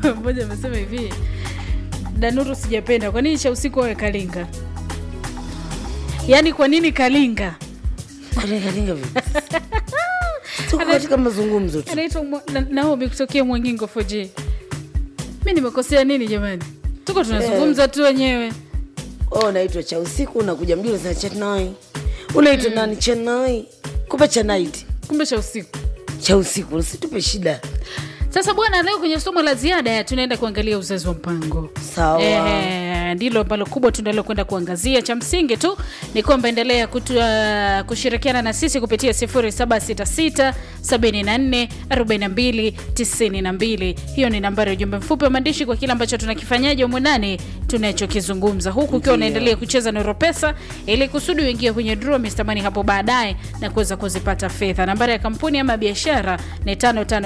mmoja amesema hivi danuru sijapenda kwa nini cha usiku wawe kalinga yaani kwa nini kalinga Kwani kalinga vipi? Tuko katika mazungumzo tu. anaitwa Mwa- Na- naomi kutokea mwangingo 4G. mi nimekosea nini jamani tuko tunazungumza tu wenyewe Oh, unaitwa cha usiku unakuja mjini unasema Chennai. Unaitwa nani Chennai? Kumbe cha night. kumbe cha usiku Cha usiku usitupe shida. sasa bwana leo kwenye somo la ziada tunaenda kuangalia uzazi wa mpango Sawa. Eh, ndilo ambalo kubwa tunalokwenda kuangazia. Cha msingi tu ni kwamba endelea kutu, uh, kushirikiana na sisi kupitia 0766 74 42 92. Hiyo ni nambari ya ujumbe mfupi wa maandishi kwa kile ambacho tunakifanyaje humu ndani tunachokizungumza, huku ukiwa unaendelea kucheza Noro Pesa ili kusudi uingie kwenye draw Mr. Money hapo baadaye na kuweza kuzipata fedha. Nambari ya kampuni ama biashara ni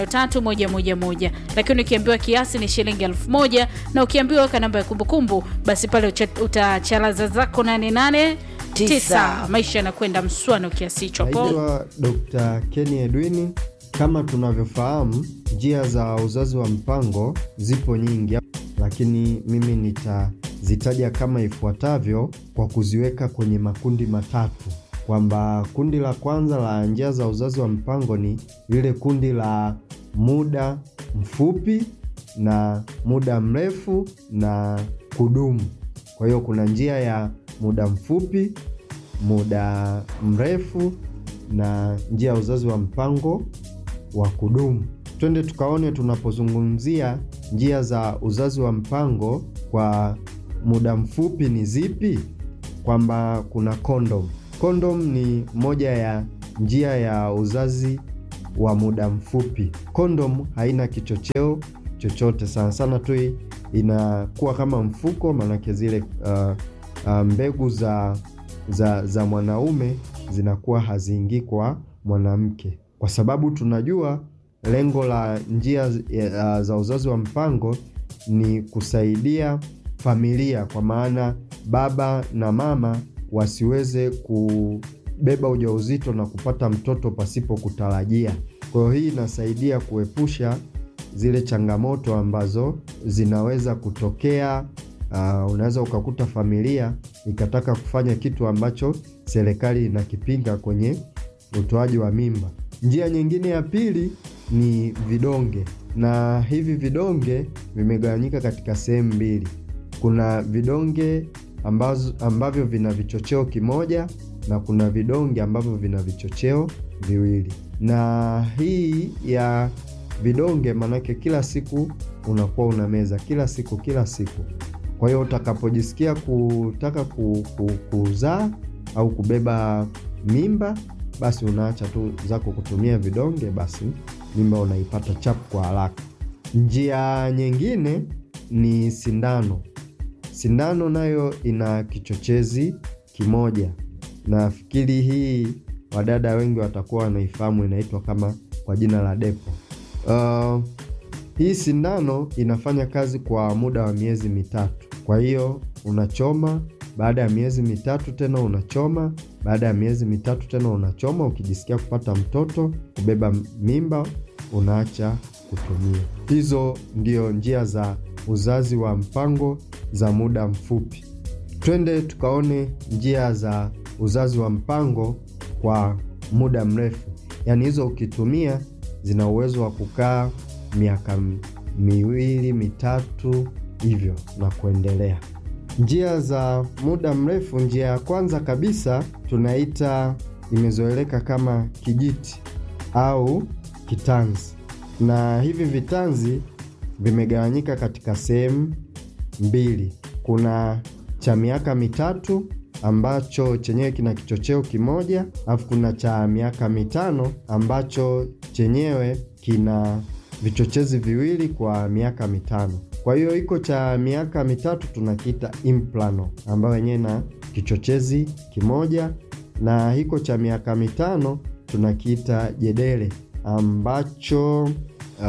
553111, lakini ukiambiwa kiasi ni shilingi elfu moja na ukiambiwa weka namba ya kumbukumbu, basi pale ucha- utachalaza zako 88 Tisa. tisa. Maisha yanakwenda mswano kiasi hicho po. Naitwa Dr. Kenny Edwini. Kama tunavyofahamu, njia za uzazi wa mpango zipo nyingi, lakini mimi nitazitaja kama ifuatavyo kwa kuziweka kwenye makundi matatu, kwamba kundi la kwanza la njia za uzazi wa mpango ni lile kundi la muda mfupi na muda mrefu na kudumu. Kwa hiyo kuna njia ya muda mfupi, muda mrefu na njia ya uzazi wa mpango wa kudumu. Twende tukaone tunapozungumzia njia za uzazi wa mpango kwa muda mfupi ni zipi, kwamba kuna kondom. Kondom ni moja ya njia ya uzazi wa muda mfupi. Kondom haina kichocheo chochote, sana sana tu inakuwa kama mfuko, maanake zile uh, uh, mbegu za, za, za mwanaume zinakuwa haziingii kwa mwanamke, kwa sababu tunajua lengo la njia uh, za uzazi wa mpango ni kusaidia familia, kwa maana baba na mama wasiweze kubeba ujauzito na kupata mtoto pasipo kutarajia. Kwa hiyo hii inasaidia kuepusha zile changamoto ambazo zinaweza kutokea. Uh, unaweza ukakuta familia ikataka kufanya kitu ambacho serikali inakipinga kwenye utoaji wa mimba. Njia nyingine ya pili ni vidonge, na hivi vidonge vimegawanyika katika sehemu mbili. Kuna vidonge ambazo, ambavyo vina vichocheo kimoja na kuna vidonge ambavyo vina vichocheo viwili, na hii ya vidonge maanake kila siku unakuwa unameza kila siku kila siku. Kwa hiyo utakapojisikia kutaka ku, ku, kuzaa au kubeba mimba, basi unaacha tu zako kutumia vidonge, basi mimba unaipata chapu kwa haraka. Njia nyingine ni sindano. Sindano nayo ina kichochezi kimoja, nafikiri hii wadada wengi watakuwa wanaifahamu, inaitwa kama kwa jina la depo. Uh, hii sindano inafanya kazi kwa muda wa miezi mitatu. Kwa hiyo unachoma, baada ya miezi mitatu tena unachoma, baada ya miezi mitatu tena unachoma. Ukijisikia kupata mtoto, kubeba mimba, unaacha kutumia. Hizo ndio njia za uzazi wa mpango za muda mfupi. Twende tukaone njia za uzazi wa mpango kwa muda mrefu, yaani hizo ukitumia zina uwezo wa kukaa miaka miwili mitatu hivyo na kuendelea. Njia za muda mrefu, njia ya kwanza kabisa tunaita imezoeleka kama kijiti au kitanzi, na hivi vitanzi vimegawanyika katika sehemu mbili. Kuna cha miaka mitatu ambacho chenyewe kina kichocheo kimoja, alafu kuna cha miaka mitano ambacho chenyewe kina vichochezi viwili kwa miaka mitano. Kwa hiyo iko cha miaka mitatu tunakiita implano, ambayo yenyewe na kichochezi kimoja, na hiko cha miaka mitano tunakiita jedele ambacho uh,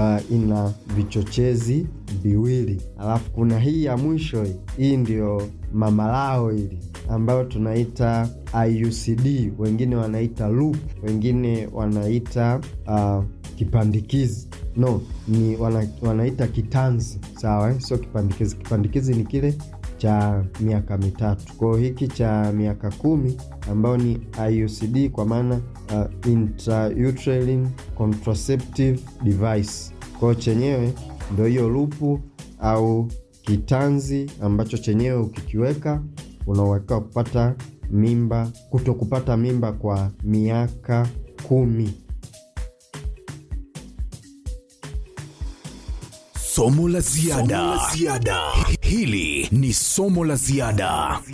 ina vichochezi viwili. Alafu kuna hii ya mwisho hii, hii ndio mamalao hili ambayo tunaita IUCD, wengine wanaita loop, wengine wanaita uh, kipandikizi no ni wana, wanaita kitanzi sawa eh? sio kipandikizi kipandikizi ni kile cha miaka mitatu kwao hiki cha miaka kumi ambayo ni iucd kwa maana uh, intrauterine contraceptive device kwao chenyewe ndo hiyo lupu au kitanzi ambacho chenyewe ukikiweka unauwekewa kupata mimba kuto kupata mimba kwa miaka kumi Somo la ziada. Hili ni somo la ziada.